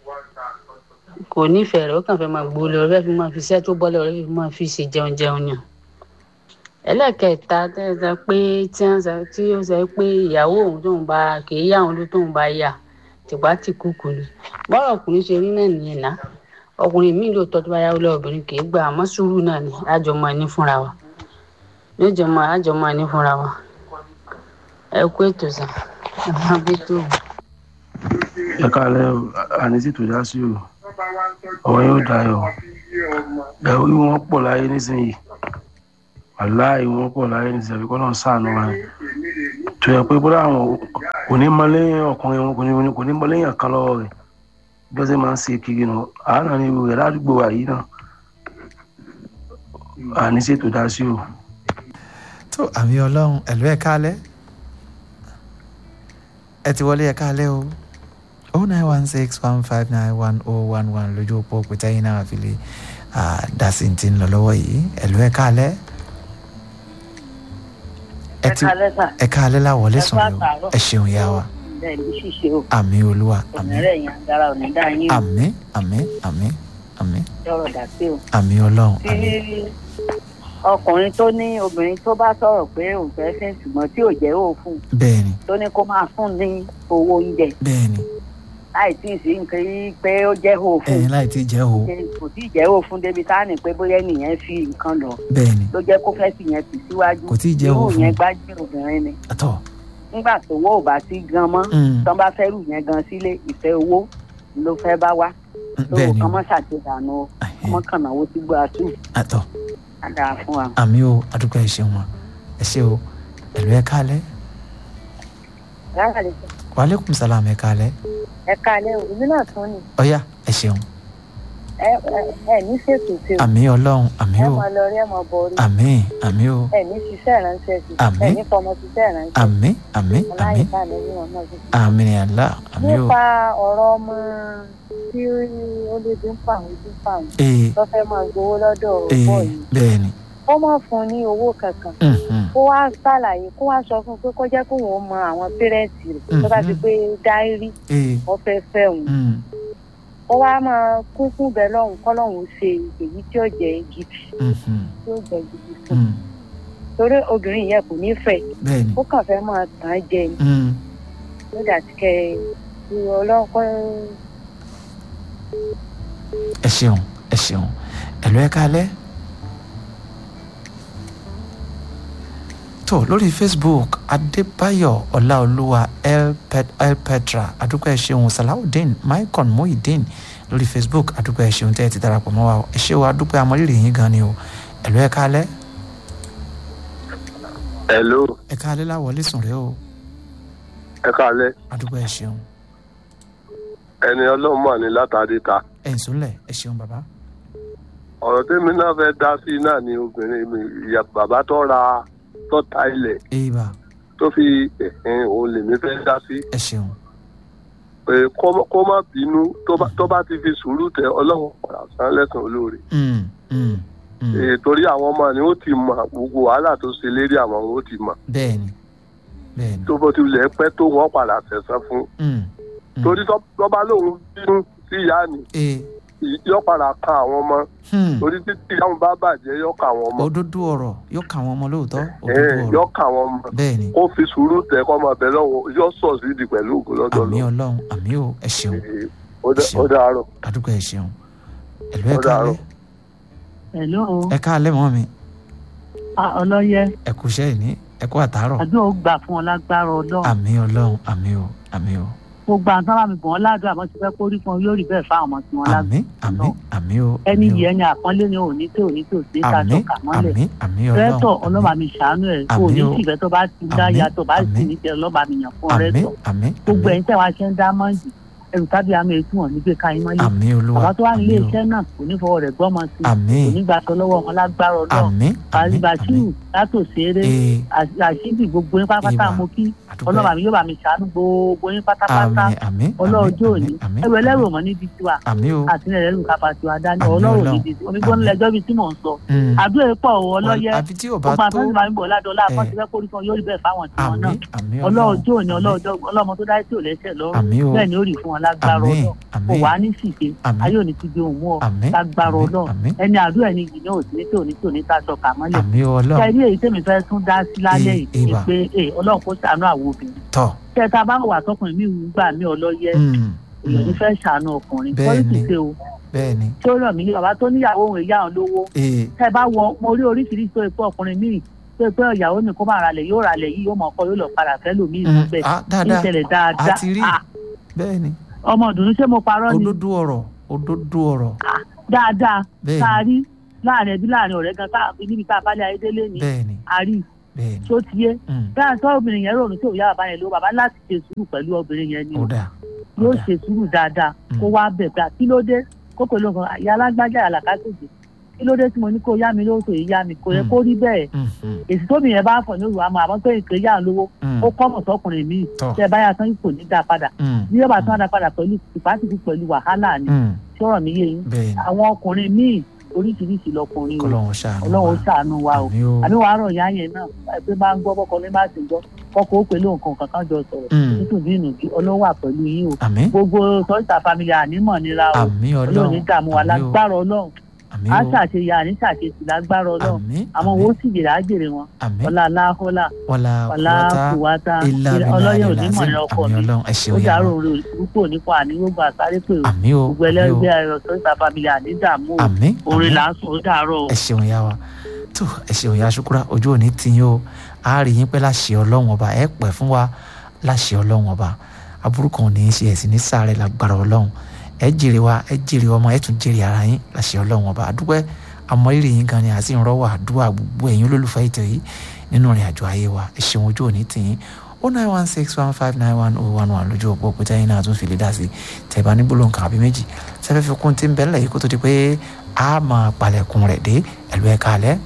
kò nífẹ̀ẹ́ rẹ̀ ó kàn fẹ́ máa gbó lọ rẹ́ fi máa fi iṣẹ́ tó bọ́lẹ̀ rẹ́ fi máa fi ṣe jẹun jẹun yàn ẹlẹ́kẹ̀ẹ́ta tẹ́lẹ̀ pé tí wọ́n sọ tí ó sọ pé ìyàwó òun tóun bá kì í yá òun ló tóun bá yà tìpá tì kúkú ni bọ́rọ̀ ọkùnrin ṣe rí náà nìyẹn ná ọkùnrin míì lóòótọ́ tó bá yáwó lọ́wọ́ obìnrin kì í gbà àmọ́ sùúrù náà ni àjọmọ́ ẹni fúnra wa níjọmọ́ àjọmọ́ ẹni fúnra wa ẹ kú ètò sàn ẹ máa gbé tó o. ẹ káàlẹ́ o àní sì tó dá sí o ọ̀rọ̀ yóò dayọ̀ ẹ̀rú wọn pọ̀ láyé nísìnyí wàláì wọn pọ̀ láyé ní ìsẹ̀fẹ̀ kọ́ náà sànù wa tó yẹ pé bóyá àwọn kò ní mọ lẹ́yìn ọkùnrin wọn kò ní kò ní mọ lẹ́yìn kan lọ́wọ́ rẹ̀ bí wọ́n ṣe máa ń ṣe kiri nù àánà ní ìwé ládùúgbò wa yìí náà àní ṣètò dá sí o. tó àmì ọlọ́run ẹ̀lú ẹ̀ kálẹ̀ ẹ ti wọlé ẹ̀ kálẹ̀ o oh nine one six one five nine one oh one one lójú òpó pété yín náà fi lè dá sí ti ń lọ lọ́wọ́ yìí ẹ̀lú ẹ̀ kálẹ̀ ẹ ti ẹ káalẹ́ láwọlé sùn yìí ẹ ṣeun ya wa àmì olúwa àmì àmì àmì àmì àmì àmì ọlọ́run àmì. ọkùnrin tó ní obìnrin tó bá sọ̀rọ̀ pé òun fẹ́ fẹ́ ṣùgbọ́n tí ò jẹ́ òfun bẹ́ẹ̀ni tó ní kó máa fún ní owó oúnjẹ bẹ́ẹ̀ni láì tí ì sí nǹkan yìí pé ó jẹ́ òfun ẹ̀yin láì tí ì jẹ́ o kò tí ì jẹ́ òfun débi tá a ní pé bóyá nìyẹn fi nǹkan lọ bẹ́ẹ̀ni ló jẹ́ kó fẹ́ sì yẹn tì síwájú kò tí ì jẹ́ irú òfun yẹn gbájú obìnrin ni àtọ̀ nígbà tówó ò bá sí gan mọ́ Mm. tán bá fẹ́ rù yẹn gan sílé ìfẹ́ owó ló fẹ́ bá wá tó bẹ́ẹ̀ni kàn mọ́ ṣàtìdànù o ọmọ kan náà ó ti gbọ́ àtú àtọ̀ á dáa fún wa. àmì o àdúgbò ẹ ṣeun wa ẹ ṣe o ẹ̀lú ẹ̀ kálẹ̀ rárá lè sọ wàhálẹ́kùn sálàmù ẹ̀ kálẹ̀ ẹ káalẹ́ o èmi náà tún ni ọ̀yá ẹ ṣeun ẹ ẹ ẹ ní ṣètò tí o àmì ọlọ́run àmì ẹ o máa lọ rí ẹ máa bọ orí àmì àmì o ẹ ní ṣiṣẹ́ ìránṣẹ́ sí Àmín. ẹ ní fọmọ ṣiṣẹ́ ìránṣẹ́ àmì àmì àmì aláìka lè ní ọmọ sí. àmì ni àlá àmì o nípa ọ̀rọ̀ ọmọ tí ó lè dín fáwọn dín fáwọn ee tó fẹ́ máa gbowó lọ́dọ̀ ee bọ́ yìí bẹ́ẹ̀ni ó má fún un ní owó kankan mhm, kó wá ṣàlàyé kó wá sọ fún un pé kó jẹ́ kó wọ́n mọ àwọn pẹ́rẹ́ǹtì rẹ̀ tó bá ti pé dáírí ee wọ́n fẹ́ fẹ́ òun mm, ó wá máa kún fún bẹ́ẹ̀ lọ́hùn kọ́ lọ́hùn ṣe èyí tí ó jẹ́ gidi mhm, tí ó jẹ́ gidi fún mm, torí obìnrin yẹn kò ní fẹ́ bẹ́ẹ̀ni ó kàn fẹ́ máa tàn án jẹ ni mm, nígbà tí kẹ ẹ ọlọ́pẹ́ ẹ ṣeun ẹ ṣeun ẹ̀lú ẹ̀ kálẹ̀ tó lórí facebook adébáyọ̀ ọláolúwa el Pet- el petra àdúgbò ẹ ṣeun salawudeen maicon muhideen lórí facebook àdúgbò ẹ ṣeun tẹ́ ẹ ti darapọ̀ mọ́ wa o. ẹ ṣe o àdúgbò amọ̀rírì yín gan ni o ẹ̀lú ẹ̀ kálẹ̀ hello ẹ̀ kálẹ̀ láwọlé sùn rẹ o ẹ káalẹ́ àdúgbò ẹ ṣeun ẹni ọlọ́run mà ní látàdé ta ẹ̀ ń sùnlẹ̀ ẹ ṣeun bàbá ọ̀rọ̀ tèmi náà fẹ́ dá sí náà ni obìnrin mi ìyá bàbá tó ra tó ta ilẹ̀ èèbà tó fi ẹ̀hìn òun lèmi fẹ́ dá sí ẹ ṣeun pé kó má- kó má bínú tó bá- tó bá ti fi sùúrù tẹ ọlọ́run padà san lẹ́sàn olóore Mm, mm, mm. Eh, torí àwọn ọmọ ni ó ti mọ gbogbo wàhálà tó ṣe lérí àwọn ó ti mọ bẹ́ẹ̀ni bẹ́ẹ̀ni tó bó tilẹ̀ pẹ́ tó wọ́n padà sẹ̀sán fún mm, torí tó tó bá lóun bínú sí ìyá ni ee yóò padà kan àwọn ọmọ hmm. torí títí ìyá wọn bá bàjẹ́ yóò kan àwọn ọmọ òdodo ọ̀rọ̀ yóò kà wọ́n ọmọ lóòótọ́ Eh, òdodo ọ̀rọ̀ yóò kan àwọn ọmọ bẹ́ẹ̀ni kó fi sùúrù tẹ kọ́ máa bẹ̀ lọ́wọ́ yóò sọ̀ sí ìdí pẹ̀lú ògùn lọ́dọ̀ àmì lọ ọlọ́run àmì ò ẹ ṣeun ó dá- ó dàárọ̀. àdúgbò ẹ ṣeun ẹ̀lú ẹ Ó dàárọ̀. káalẹ́ hello ẹ káalẹ́ mọ́ mi Ah, ọlọ́yẹ ẹ kú iṣẹ́ ìní ẹ kú àtàárọ̀ àdúrà ó gbà fún ọ lágbára ọlọ́run àmì ọlọ́run àmì ò àmì ò gbogbo àwọn sábà mi bọ̀ wọ́n ládùúgbò àmọ́ ti fẹ́ kó rí fún ọ yóò rí bẹ́ẹ̀ fáwọn ọmọ tí wọ́n àmì lágbára àmì àmì ò ẹni yìí ẹni àpọ́nlé ni òní tí òní tí ò sí ká àmì tọ́ka mọ́lẹ̀ àmì àmì rẹ́tọ̀ ọlọ́run ọlọ́ba mi ṣàánú ẹ̀ Àmín òní o. tìfẹ́ tó bá ti dá Àmín, yàtọ̀ bá sì àmín. ní tẹ ọlọ́ba mi yàn fún àmì rẹ́tọ̀ àmì gbogbo ẹ̀yin tẹ̀ wá ṣe ń dá mọ́ǹdì ẹrù tábí àmì ètò wọn nígbè ká yín mọ́lẹ̀ àmì olúwa bàbá tó wà nílé àmì o iṣẹ́ náà kò ní fọwọ́ rẹ̀ gbọ́mọ sí i àmì kò ní gbà sọ lọ́wọ́ wọn lágbára ọlọ́run àmì àmì àríbàṣírù látòṣeré ee àṣìbì gbogbo yín pátápátá Ìwà. mo kí àdúgbò ọlọ́ba mi yóò bá mi ṣàánú gbogbo yín pátápátá àmì àmì ọlọ́ọ̀jọ́ àmì òní àmì ẹrù ẹlẹ́rù ọmọ níbi tiwa àmì o àti ilẹ̀ ẹlẹ́rù kápá tiwa dání Àmín ọlọ́run Ọlọ́run. níbi omi gbọ́n lẹ́jọ́ bíi tí mò ń sọ Mm. àdúrà pọ̀ o ọlọ́yẹ àfi tí ò bá gbogbo tó àtúntò máa ń bọ̀ ládọ́lá Eh. àkọsí fẹ́ kórìí kan yóò rí bẹ́ẹ̀ fáwọn tiwọn àmì náà àmì ọlọ́ọ̀jọ́ òní àmì. ọlọ́ọ̀jọ́ ọlọ́mọ tó dáyé tí ò lẹ́sẹ̀ lọ́rùn àmì o bẹ́ẹ̀ ni ó rí fún wọn lágbára àmì ọlọ́run àmì kò wá ní sìkè Àmín. ayé òní ti di òun mú ọ àmì lágbára àmì, ọlọ́run àmì ẹni àdúrà ẹni yìí náà ò sí ní tí ò ní tí ò ní tá a sọ kà mọ́lẹ̀ àmì ọlọ́run kẹrí èyí tèmi fẹ́ tún dá sí lálẹ́ Eh, yìí ni ìwà. pé eh, ọlọ́run kó ṣàánú àwọn obìnrin tọ̀ kẹta bá wà tọkùnrin mi wù gbà mí ọlọ́yẹ Mm, èèyàn ní mm, fẹ́ ṣàánú ọkùnrin Bẹ́ẹ̀ pọ́lìsì ni. ṣe o bẹ́ẹ̀ ni tí ó ràn mí ní bàbá tó níyàwó òun ìyá òun lówó ee tẹ bá wọ mo rí oríṣiríṣi tó ipò ọkùnrin míì tó ipò ìyàwó mi kó máa ralẹ̀ yóò ralẹ̀ yìí yóò mọ̀ ọkọ yóò lọ padà fẹ́ lòmíì Mm, níbẹ̀ ah, dáadáa ìṣẹ̀lẹ̀ dáadáa a ti rí Ah, bẹ́ẹ̀ ni ọmọ ọdún ṣé mo parọ́ ni òdodo ọ̀rọ̀ òdodo ọ̀rọ̀ dáadáa bẹ́ẹ̀ ká ni rí láàrin ẹbí láàrin ọ̀rẹ́ gan káàkiri níbi tá a bá lé ayédélé ni bẹ́ẹ̀ni àrí bẹ́ẹ̀ni tó ti yé Mm. bẹ́ẹ̀ tó obìnrin yẹn rònú tí òun yá bàbá yẹn ló bàbá láti ṣe sùúrù pẹ̀lú obìnrin yẹn ni ó dáa yóò ṣe sùúrù dáadáa kó wá bẹ̀ pé kí ló dé kó pẹ̀lú nǹkan àyà alágbájá àlàkàtòjì kí ló dé tí mo ní kó yá mi lówó tó yìí yá mi kò yẹ kó rí bẹ́ẹ̀ èsì tóbi yẹn bá fọ̀ ní òru àmọ́ àmọ́ pé nǹkan yá lówó Mm. ó kọ́ mọ̀ sọ́kùnrin míì Tọ́. tẹ́ ẹ bá yà tán kò ní dá padà Mm. bí yóò bá tán dá padà pẹ̀lú ìpàtìkù pẹ̀lú wàhálà ni Mm. tí ọ̀rọ̀ mi yé yín bẹ́ẹ̀ni àwọn ọkùnrin míì oríṣiríṣi lọkùnrin o kọ́lọ́run ṣàánú ọlọ́run ó ṣàánú wa o Àmín o. àbí wàá rọ̀ ìyá yẹn náà pé máa ń gbọ́ bọ́kọ ní máa ti gbọ́ kọ́kọ́ ó pẹ̀lú nǹkan kankan jọ sọ̀rọ̀ Mm. nítorí inú bí ọlọ́run wà pẹ̀lú yín o Àmín. gbogbo sọ́jà family ànímọ̀ nira o Àmín Ọlọ́run. ọlọ́run ní dààmú wa Àmín o. lágbára ọlọ́run Àmín á o. ṣàṣeyà àní ṣàṣetì lágbára ọlọ́run Àmín. àwọn owó sì jèrè á jèrè wọn Àmín. ọlá aláhólà wọlá ọlá kúwọ́tà kùwátà ilá ọlọ́yẹ̀ bílá onímọ̀ lásìm ní ọkọ àmì mi ọlọ́run ẹ ó ṣeun yá dàrú wa òun orúkọ nípa àníwògbà àsáré pé o àmì o gbogbo àmì o ẹlẹ́gbẹ́ ẹ̀rọ sọ́jà family àní dààmú o Àmín, orin àmín. là ń sùn ó dàárọ̀ o. ẹ ṣeun yá wa tó ẹ ṣeun yá ṣukura ojú òní ti yín o a rí yín pé láṣẹ ọlọ́run ọba ẹ pẹ́ fún wa láṣẹ ọlọ́run ọba aburú kan ò ní í ṣe ẹ̀sìn ní sáré lágbára ọlọ́run ẹ jèrè wa ẹ jèrè ọmọ ẹ tún jèrè ara yín láṣẹ ọlọ́run ọba àdúpẹ́ àmọ́rírì yín gan ni àti ìrànwọ́ àdúrà gbogbo ẹ̀yin olólùfẹ́ ètò yìí nínú ìrìn àjò ayé wa ẹ ṣeun ojú òní ti yín o nine one six one five nine one oh one one lójú òpó òpótá yín náà tún fi lè dá sí tẹ̀bá ní gbólóhùn kan àbí méjì sẹ́fẹ́ fi kún tí ń bẹ́ẹ̀ lẹ́yìn kó tó di pé a máa palẹ̀kùn rẹ̀ dé ẹ̀lú ẹ̀ka alẹ́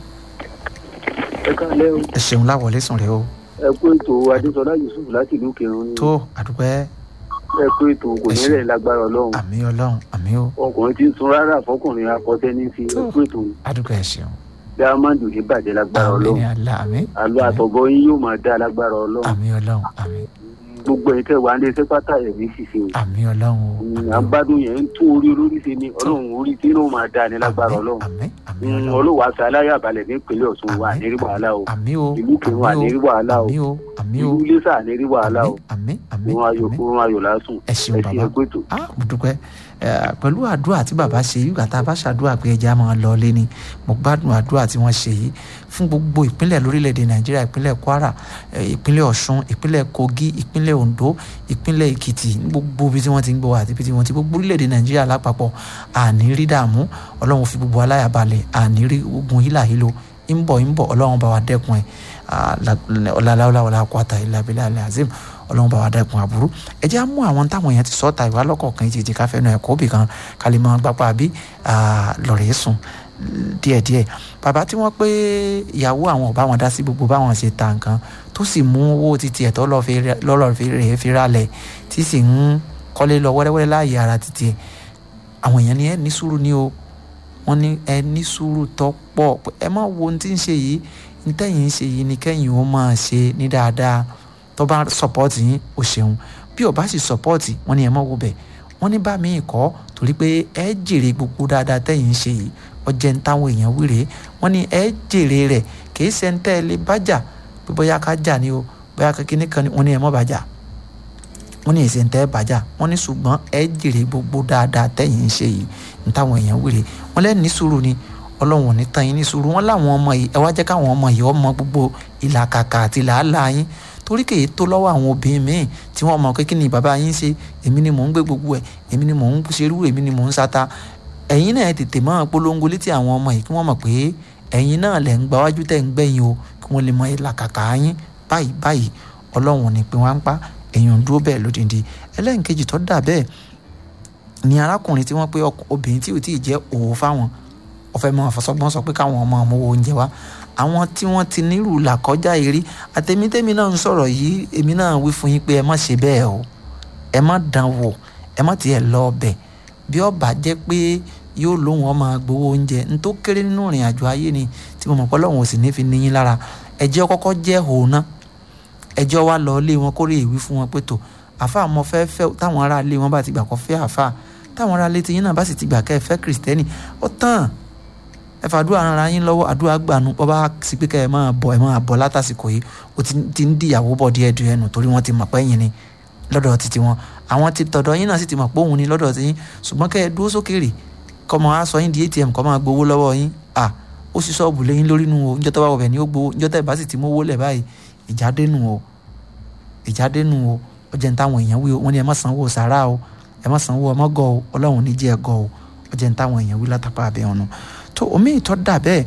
ẹ káàlẹ́ o ẹ ṣeun láwọlé sùn rẹ o ẹ kú ètò adéṣọlá yusuf láti ìlú kẹrin ni tó àdúpẹ́ ẹ kú ètò kò ní rẹ̀ lágbára ọlọ́run àmì ọlọ́run àmì o ọkùnrin tí ń sun rárá fọkùnrin akọtẹ ní fi ẹ kú ètò àdúpẹ́ ẹ ṣeun diamond ò ní bàjẹ́ lágbára àmì ọlọ́run ni àlá àmì àlọ́ àtọ̀bọ yín yóò máa dá lágbára ọlọ́run àmì ọlọ́run àmì gbogbo ẹ̀yin tẹ́ wà ní iṣẹ́ pátá ẹ̀mí ṣiṣẹ́ o àmì ọlọ́run o àgbádùn yẹn ń tún orí olórí ṣe ni ọlọ́run orí tí inú máa dá ní lágbára ọlọ́run Mm, ọlọ́wọ́ aṣọ aláyàbalẹ̀ nípínlẹ̀ ọ̀ṣun wà ní rí wàhálà o àmì o ìlú kẹrin wà ní rí wàhálà o àmì o àmì o ìlú iléṣà ní rí wàhálà o àmì àmì òun ayò òun ayò lásùn ẹ ṣeun bàbá ẹ kú ètò. ah mo dúpẹ́ ẹ, pẹ̀lú àdúrà tí bàbá ṣe yìí gbàtà bá ṣàdúrà pé ẹja máa lọ lé ni mo gbádùn àdúrà tí wọ́n ṣe yìí fún gbogbo ìpínlẹ̀ lórílẹ̀‐èdè nàìjíríà ìpínlẹ̀ kwara ẹ, ìpínlẹ̀ ọ̀ṣun ìpínlẹ̀ kogi ìpínlẹ̀ ondo ìpínlẹ̀ èkìtì ní gbogbo ibi tí wọ́n ti ń gbọ́ àti ibi tí wọ́n ti gbogbo orílẹ̀‐èdè nàìjíríà lápapọ̀ àní rí dààmú ọlọ́run fi gbogbo aláyàbalẹ̀ àní rí ogun hílàhílo ń bọ̀ ń bọ̀ ọlọ́run bá wa dẹ́kun ẹ̀ ọ̀làláwọ̀lá wàlá kwata ìlàbílẹ̀ alẹ́ azim ọlọ́run bá wa dẹ́kun àbúrú ẹ jẹ́ á mú àwọn táwọn èèyàn ti sọ́ta ìwà lọ́kọ̀ọ̀kan ìjèjì káfẹ́ náà ẹ̀kọ́ òbí kan kálí mọ́ gbapá àbí lọ́rẹ̀ sùn díẹ̀díẹ̀ bàbá tí wọ́n pé ìyàwó àwọn ọba wọn dá sí gbogbo báwọn ṣe ta nǹkan tó sì mú owó títí ẹ̀ lọ́lọ́ rẹ̀ fi rálẹ̀ tí sì ń kọ́lé lọ wẹ́rẹ́wẹ́rẹ́ láàyè ara títí ẹ̀ àwọn èèyàn ní ẹ ní sùúrù ní o wọ́n ní ẹ ní sùúrù tó pọ̀ ẹ má wo ohun tí ń ṣe yìí ní tẹ̀yìn ń ṣe yìí ní kẹ́yìn ó máa ṣe ní dáadáa tó bá sọpọ́ọ̀tì yín ó ṣeun bí ó bá sì sọpọ́ọ̀tì wọ́n ní ẹ má wo bẹ̀ wọ́n ní bá mi kọ́ torí pé ẹ jèrè gbogbo dáadáa tẹ̀yìn ń ṣe yìí ọjẹ́ ń táwọn èèyàn wíre wọ́n ní ẹ jèrè rẹ̀ kìí ṣe ń tẹ́ ẹ lè bájà pé bóyá ká jà ni o bóyá kékeré kan ni wọ́n ní ẹ má bàjá wọ́n ní èsì ń tẹ́ ẹ bàjá wọ́n ní ṣùgbọ́n ẹ jèrè gbogbo dáadáa tẹ̀yìn ń ṣe yìí ń táwọn èèyàn wíre wọ́n lẹ́nu ní sùúrù ni ọlọ́run ò ní tán yín ní sùúrù wọ́n láwọn ọmọ yìí ẹ wá jẹ́ káwọn ọmọ yìí ọmọ gbogbo ìlàkàkà àti làálàá yín torí kèé tó lọ́wọ́ àwọn obìnrin míì tí wọ́n mọ̀ pé kí ni bàbá yín ṣe èmi ni mò ń gbé gbogbo ẹ̀ èmi ni mò ń ṣerú èmi ni mò ń sata ẹ̀yin náà tètè máa polongo létí àwọn ọmọ yìí kí wọ́n mọ̀ pé ẹ̀yin náà lẹ̀ ń gba wájú tẹ̀ ń gbẹ̀yìn o kí wọ́n lè mọ ìlàkàkà yín báyìí báyìí ọlọ́run ní pin wá ń pa èèyàn ń dúró bẹ́ẹ̀ lódìndí ẹlẹ́nkejì tó dà bẹ́ẹ̀ ni arákùnrin tí wọ́n pé obìnrin tí ò tí ì jẹ́ òwò fáwọn ọ̀fẹ́ mọ́ àfọ̀sọ́gbọ́n sọ pé káwọn ọmọ ọmọ owó oúnjẹ wá àwọn tí wọ́n ti nírú làkọjá eré àtẹ̀mítẹ́mi náà ń sọ̀rọ̀ yìí èmi náà wí fún yín pé ẹ má ṣe bẹ́ẹ̀ o ẹ má dán wò ẹ má tiẹ̀ lọ ọbẹ̀ bí ọba jẹ́ pé yóò lóhùn ọmọ gbowó oúnjẹ n tó kéré nínú ìrìn àjò ayé ni tí mo mọ̀ pé Ọlọ́run ò sì ní fi níyín lára ẹjẹ́ kọ́kọ́ jẹ́ òun ẹjọ́ wa lọ lé wọn kórè ìwí fún wọn pé tó àfa àmọ́ fẹ́ fẹ́ táwọn ará ilé wọn bá ti gbà kọ́ fẹ́ àfa táwọn ará ilé tiyín náà bá sì ti gbà kẹ́ ẹ fẹ́ kìrìsìtẹ́nì ó tán ẹ fàdúrà ara yín lọ́wọ́ àdúrà gbànú bọ́ bá sì pé kẹ́ ẹ máa bọ̀ ẹ máa bọ̀ látàsìkò yìí ó ti ń dìyàwó bọ̀ díẹ̀ díẹ̀ nù torí wọ́n ti mọ̀ pé yín ni lọ́dọ̀ títí wọn àwọn ti tọ̀dọ̀ yín náà sì ti mọ̀ pé òun ni lọ́dọ̀ tí yín ṣùgbọ́n kẹ́ ẹ dúró sókèrè kọ́ mọ aṣọ yín di atm kọ́ máa gbowó lọ́wọ́ yín à ó sì sọ́ọ̀bù lẹ́yìn lórí nu o níjọ́ tó bá wọ̀bẹ̀ ni ó gbowó níjọ́ tẹ̀ bá sì ti mówó lẹ̀ báyìí ìjáde nù o ìjáde nù o ó jẹ́ ní táwọn èèyàn wí o wọ́n ní ẹ má sanwó sàrà o ẹ má sanwó ọmọ gọ o ọlọ́run ní jẹ́ ẹ gọ o ó jẹ́ ní táwọn èèyàn wí látàpá abẹ́ ọ̀nà tó omi ìtọ́ dà bẹ́ẹ̀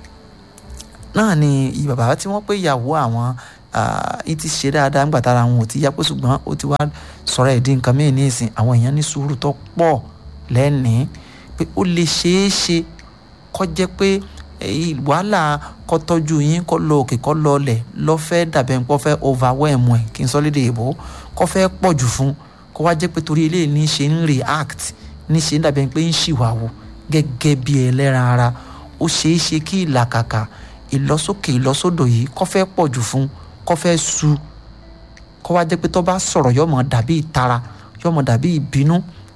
náà ni bàbá tí wọ́n pé ìyàwó àwọn ì ti ṣe dáadáa ńgbà tára àwọn ò ti yá pé ṣùgbọ́n ó ti wá sọ̀rọ̀ ẹ̀dín nǹkan mìíràn ní ìsìn àwọn èèyàn ní sùúrù tó pọ̀ lẹ́nìí pé ó lè ṣeé ṣe kó jẹ́ pé wàhálà kó tọ́jú yín kó lọ òkè kó lọ ọlẹ̀ lọ́fẹ́ dàbẹ̀ ń pọ́ fẹ́ overwhelm ẹ̀ kí n sọ lédè èbó kó fẹ́ pọ̀ jù fún kó wá jẹ́ pé torí eléyìí ní ṣe ń react ní ṣe ń dàbẹ̀ pé ń ṣìwàwò gẹ́gẹ́ bí ẹlẹ́ran ara ó ṣeé ṣe kí ìlàkàkà ìlọsókè ìlọsódò yìí kó fẹ́ pọ̀ jù fún kó fẹ́ su kó wá jẹ́ pé tó bá sọ̀rọ̀ yọmọ dàbí ìtara yọmọ dàbí ìbínú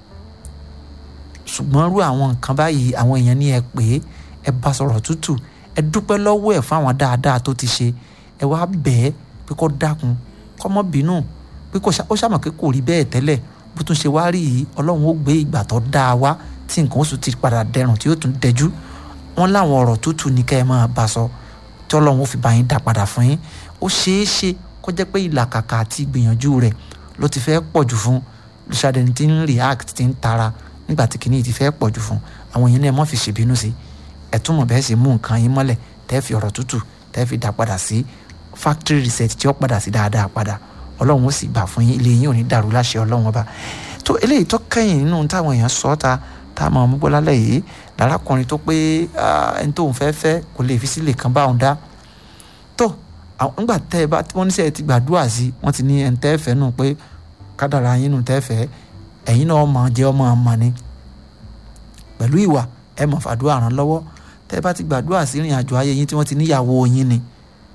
ṣùgbọ́n rú àwọn nǹkan báyìí àwọn èèyàn ní ẹ pé ẹ bá sọ̀rọ̀ tútù ẹ dúpẹ́ lọ́wọ́ ẹ̀ fún àwọn dáadáa tó ti ṣe ẹ wá bẹ́ẹ̀ pé kó dákun kó mọ́ bínú pé ó ṣàmọ̀ pé kò rí bẹ́ẹ̀ tẹ́lẹ̀ bó tún ṣe wá rí yìí ọlọ́run ó gbé ìgbà tó dáa wá tí nǹkan oṣù ti padà dẹrùn tí ó tún dẹjú wọn láwọn ọ̀rọ̀ tútù ní kẹ́ ẹ máa bá sọ tí ọlọ́run ó fi bá yín dá padà fún yín ó ṣeé ṣe kó jẹ́ pé ìlàkàkà àti ìgbìyànjú rẹ̀ ló ti fẹ́ pọ̀ jù fún lùsàdẹ̀ni tí ń react tí ń tara nígbà tí kìíní ti fẹ́ pọ̀ jù fún àwọn èèyàn náà mọ̀ fi ṣèbínú sí ẹ̀ tún mọ̀ bẹ́ẹ̀ sì mú nǹkan yín mọ́lẹ̀ tẹ́ fi ọ̀rọ̀ tútù tẹ́ fi dá padà sí factory reset tí ó padà sí dáadáa padà ọlọ́run ó sì gbà fún yín ilé yín ò ní dàrú láṣẹ ọlọ́run ọba tó eléyìí tó kẹ́yìn nínú táwọn èèyàn sọ ta tá a máa mú bọ́lá lẹ̀ yìí lárákùnrin tó pé ẹni tóun fẹ́ fẹ́ kò lè fi sílẹ̀ kan báwọn dá tó nígbà tẹ́ ẹ bá wọ́n ní sẹ́yìn ti gbàdúrà sí wọ́n ti ní ẹni tẹ́ fẹ́ nù pé kádàrá yín nù tẹ́ fẹ́ ẹ̀yin náà mọ̀ jẹ́ ọmọ ọmọ ni pẹ̀lú ìwà ẹ mọ̀ fàdúrà ràn lọ́wọ́ tẹ́ ẹ bá ti gbàdúrà sí ìrìn àjò ayé yín tí wọ́n ti níyàwó yín ni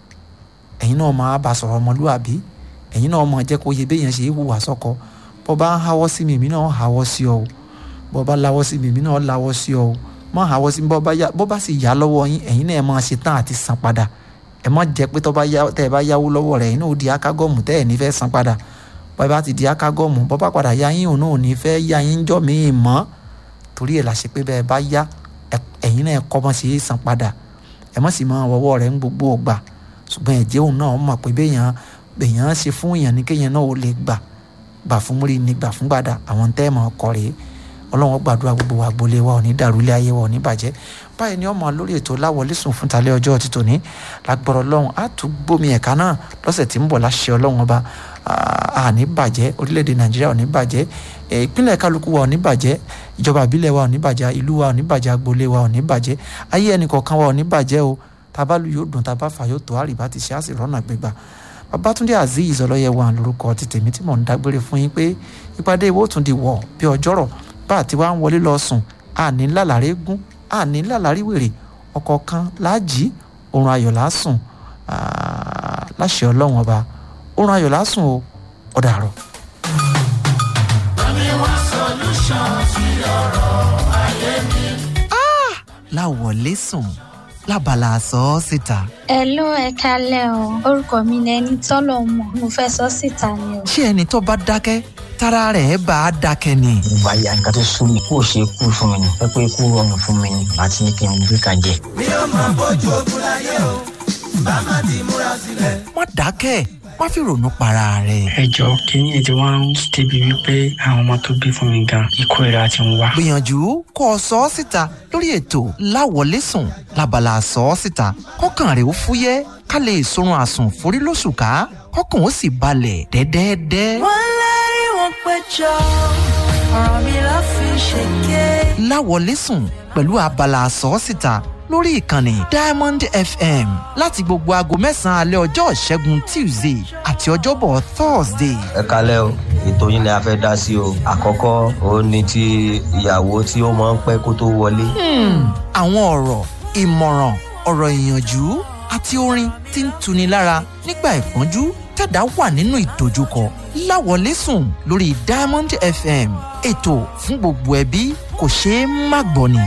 ẹ̀yin náà máa bá sọ̀rọ̀ ọmọlúwàbí ẹ̀yin náà mọ̀ jẹ́ kó yẹ béèyàn ṣe é hùwà sọ́kọ bọ́ bá ń háwọ́ sí mi èmi náà háwọ́ sí ọ o bọ́ bá láwọ́ sí mi èmi náà láwọ́ sí ọ o mọ́ háwọ́ sí mi bọ́ bá sì yá lọ́wọ́ yín ẹ̀yin náà ẹ máa ṣe tán àti san padà ẹ má jẹ́ pé tẹ́ ẹ bá yáwó lọ́wọ́ rẹ̀ ẹ̀yin náà ó di akágọ́ọ̀mù tẹ́ ẹ̀ ní fẹ́ san padà bọ́ ẹ bá ti di akágọ́ọ̀mù bọ́ bá padà yá yín òun náà ò ní fẹ́ yá yín jọ́ míì mọ́ torí ẹ̀ la ṣe pé bẹ́ẹ̀ bá yá ẹ̀yin náà kọ́ mọ́ ṣe é san padà ẹ má sì máa wọ́wọ́ rẹ̀ ń gbogbo ọgbà ṣùgbọ́n ẹ̀jẹ̀ òun náà mọ̀ pé béèyàn béèyàn ṣe fún èèyàn ní kéèyàn náà ó lè gbà gbà fún múrí ni gbà fún gbàdà àwọn tẹ́ ẹ̀ mọ̀ ọkọ rèé ọlọ́run gbàdúrà gbogbo wa gbolé wa ò ní dàrú ilé ayé wa ò ní bàjẹ́ báyìí ni ọmọ lórí ètò láwọlé sùn fún talẹ́ ọjọ́ ti tòní lágbọ́rọ̀ ọlọ́run á tún gbómi ẹ̀ka náà lọ́sẹ̀ tí ń bọ̀ láṣẹ ọlọ́run ọba àní bàjẹ́ orílẹ̀-èdè nàìjíríà ò ní bàjẹ́ ìpínlẹ̀ kálukú wa ò ní bàjẹ́ ìjọba ìbílẹ̀ wa ò ní bàjẹ́ ìlú wa ò ní bàjẹ́ agboolé wa ò ní bàjẹ́ ayé ẹnìkọ̀ọ̀kan wa ò ní bàjẹ́ o tabalu yóò dùn taba fà yóò tó àrìbá ti ṣe àṣì rọ́nà gbégbá babatunde azeez ọlọ́yẹ wa lórúkọ ti tèmi tí mò ń dágbére fún yín pé ìpàdé ìwọ tún di wọ̀ bí ọjọ́rọ̀ bá àti wá ń wọlé lọ sùn àní lálàrí gún àní lálàrí wèrè ọkọ̀ kan láàjì oorun ayọ̀ lásùn láṣẹ ọlọ́run ọba oorun ayọ̀ lásùn o ọ̀dàrọ̀. Bami wá solution sí ọ̀rọ̀ ayé mi. láwọlé sùn lábala sọ ọ́ síta. ẹ ló ẹ kalẹ o orúkọ mi ni ẹni tọ́lọ̀ mọ̀ mo fẹ́ sọ síta ni o. ṣé ẹni tó bá dákẹ́ tára rẹ̀ bá a dákẹ́ ni. ìgbà ya nǹkan tó sún mi kó o ṣe kú fún mi ni ẹ pé kú rọrùn fún mi ni àti ní kí n gbé kan jẹ. mi ò máa bójú ogun láyé o bá má ti múra sílẹ̀. má dákẹ́ má fi ronú para rẹ̀. ẹ jọ kínní ètò wa ń débi wípé àwọn ọmọ tó bí fún mi gan ikú ìra ti ń wá. gbìyànjú kó o sọ ọ́ síta lórí ètò láwọlé sùn lábala sọ ọ́ síta kọ́kàn rẹ̀ ó fúyẹ́ ká lè sorun àsùn forí lóṣù ká kọ́kàn ó sì balẹ̀ dẹ́dẹ́dẹ́. wọ́n lárí wọn péjọ ọ̀rọ̀ mi ló fi ṣèké. láwọlé sùn pẹ̀lú abala sọ ọ́ síta lórí ìkànnì diamond fm láti gbogbo aago mẹ́sàn-án alẹ́ ọjọ́ ìṣẹ́gun tuesday àti ọjọ́bọ̀ thursday. ẹ kalẹ́ o ètò yín ni a fẹ́ dá sí o àkọ́kọ́ òun ni ti ìyàwó tí ó máa ń pẹ́ kó tó wọlé. àwọn ọ̀rọ̀ ìmọ̀ràn ọ̀rọ̀ ìyànjú àti orin tí ń tuni lára nígbà ìpọ́njú tẹ̀dá wà nínú ìdojúkọ láwọlé sùn lórí diamond fm ètò fún gbogbo ẹbí kò ṣeé má gbọ́ ni.